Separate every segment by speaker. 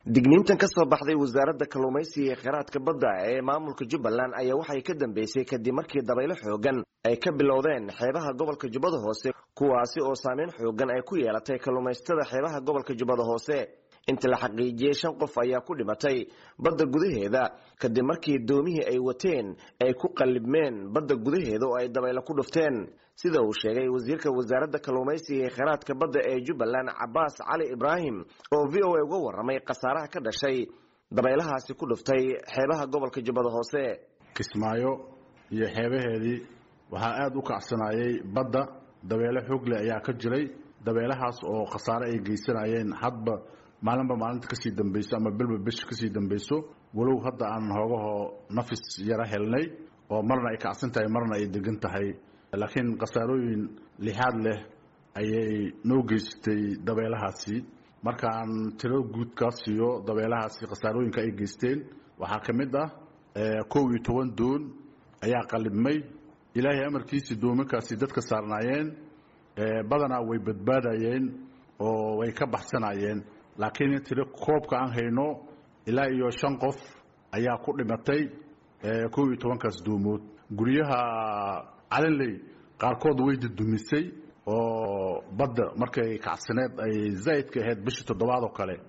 Speaker 1: digniintan ka soo baxday wasaaradda kalluumaysiga ee kheyraadka badda ee maamulka jubbaland ayaa waxay ka dambeysay kadib markii dabaylo xoogan ay ka bilowdeen xeebaha gobolka jubbada hoose kuwaasi oo saameyn xoogan ay ku yeelatay kalluumaysatada xeebaha gobolka jubbada hoose inta la xaqiijiyey shan qof ayaa ku dhimatay badda gudaheeda kadib markii doomihii ay wateen ay ku qallibmeen badda gudaheeda oo ay dabaylo ku dhufteen sida uu sheegay wasiirka wasaaradda kalluumaysiga ee kheyraadka badda ee jubbaland cabaas cali ibraahim oo v o a uga warramay khasaaraha ka dhashay dabaylahaasi ku dhuftay xeebaha gobolka jubbada hoose
Speaker 2: kismaayo iyo xeebaheedii waxaa aada u kacsanayay badda dabeelo xoogle ayaa ka jiray dabeelahaas oo khasaare ay geysanayeen hadba maalinba maalinta kasii dambeyso ama bilba bisha kasii dambeyso walow hadda aan hoogahoo nafis yaro helnay oo marna ay kacsan tahay marna ay degan tahay laakiin khasaarooyin lixaad leh ayay noo geysatay dabeelahaasi markaan tiro guud kaa siiyo dabeelahaasi khasaarooyinka ay geysteen waxaa ka mid ah kow iyo toban doon ayaa qalibmay ilaahay amarkiisii doominkaasi dadka saarnaayeen badanaa way badbaadayeen oo way ka baxsanayeen laakiin tiro koobka aan hayno ilaa iyo shan qof ayaa ku dhimatay kow iyo tobankaas doomood guryaha calinley qaarkood way dudumisay oo badda markay kacsaneed ay zaa'idka ahayd bishii toddobaad oo kale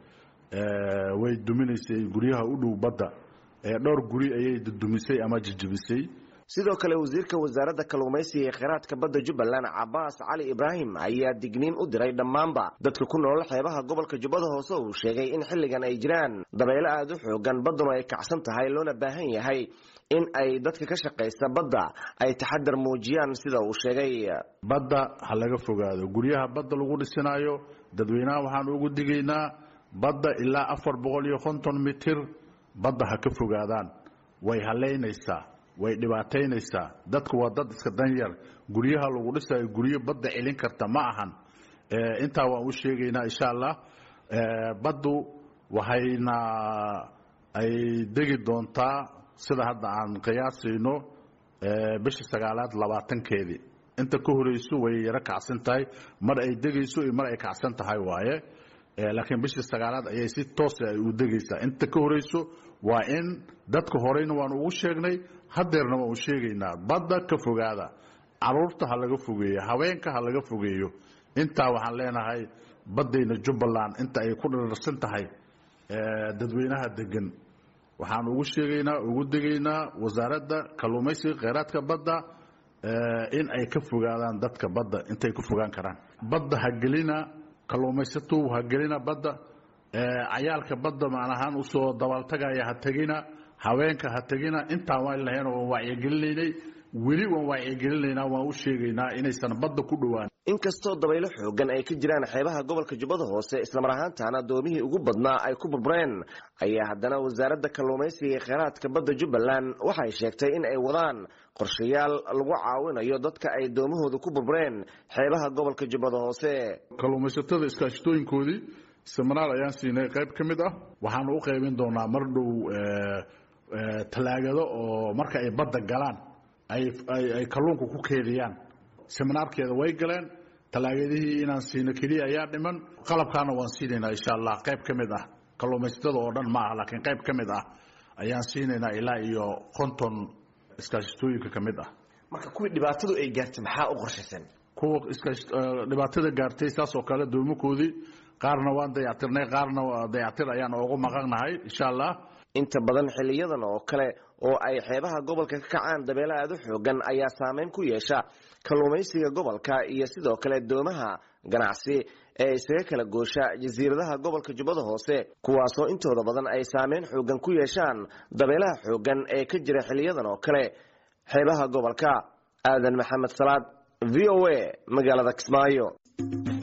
Speaker 2: way duminaysay guryaha u dhow badda dhowr guri ayay dudumisay ama jijibisay
Speaker 1: sidoo kale wasiirka wasaaradda kalluumaysiga ee kheyraadka badda jubbaland cabaas cali ibraahim ayaa digniin u diray dhammaanba dadka ku nool xeebaha gobolka jubbada hoose uu sheegay in xilligan ay jiraan dabaylo aada u xoogan baddanu ay kacsan tahay loona baahan yahay in ay dadka ka shaqaysta badda ay taxadar muujiyaan sida uu sheegay
Speaker 2: badda ha laga fogaado guryaha badda lagu dhisinaayo dadweynaha waxaan ugu digaynaa badda ilaa afar boqol iyo konton mitir badda ha ka fogaadaan way haleynaysaa way dhibaataynaysaa dadku waa dad iska danyar guryaha lagu dhisayo guryo badda celin karta ma ahan intaa waan u sheegaynaa insha allah baddu waxayna ay degi doontaa sida hadda aan qiyaasayno bisha sagaalaad labaatankeedii inta ka horeyso way yaro kacsan tahay mar ay degayso iyo mar ay kacsan tahay waaye laakiin bishii sagaalaad ayay si toose ay u degaysaa inta ka horeyso waa in dadka horeyna waan ugu sheegnay hadeerna waan u sheegaynaa badda ka fogaada caruurta ha laga fogeeyo haweenka ha laga fogeeyo intaa waxaan leenahay baddayna jubbaland inta ay ku dhirarsan tahay dadweynaha degan waxaan ugu sheegaynaa ugu degaynaa wasaaradda kalluumaysiga kheyraadka badda in ay ka fogaadaan dadka badda intay ku fogaan karaan badda ha gelina kalluumaysato ha gelina badda cayaalka badda macnahaan usoo dabaaltagaya ha tegina haweenka ha tegina intaan waan lahayn waan wacyigelinaynay weli waan wacyigelinaynaa waan u sheegaynaa inaysan badda ku dhowaan
Speaker 1: inkastoo dabaylo xoogan ay ka jiraan xeebaha gobolka jubbada hoose islamar ahaantaana doomihii ugu badnaa ay ku burbureen ayaa haddana wasaaradda kalluumaysiga ee kheyraadka badda jubbaland waxay sheegtay in ay wadaan qorshayaal lagu caawinayo dadka ay doomahooda ku burbureen xeebaha gobolka jubbada hoose
Speaker 2: kalluumaysatada iskaashatooyinkoodii seminaar ayaan siinay qayb ka mid ah waxaanu u qaybin doonaa mar dhow talaagado oo marka ay badda galaan ay kalluunka ku keediyaan seminaarkeeda way galeen talaagadihii inaan siino keliya ayaa dhiman qalabkaana waan siinaynaa insha allah qayb ka mid ah kalluumaysatada oo dhan ma ah laakiin qayb ka mid ah ayaan siinaynaa ilaa iyo konton iskaashatooyinka ka mid ah
Speaker 1: marka kuwii dhibaatadu ay gaartay maxaa u qorshaysan
Speaker 2: kuwa dhibaatada gaartay saas oo kale doomakoodii qaarna waan dayactirnay qaarna dayactir ayaan oogu maqannahay insha allah
Speaker 1: inta badan xiliyadan oo kale oo ay xeebaha gobolka ka kacaan dabeelo aada u xoogan ayaa saameyn ku yeesha kalluumaysiga gobolka iyo sidoo kale doomaha ganacsi ee isaga kala goosha jasiiradaha gobolka jubbada hoose kuwaasoo intooda badan ay saameyn xoogan ku yeeshaan dabeelaha xoogan ee ka jira xiliyadan oo kale xeebaha gobolka aadan maxamed salaad v o a magaalada kismaayo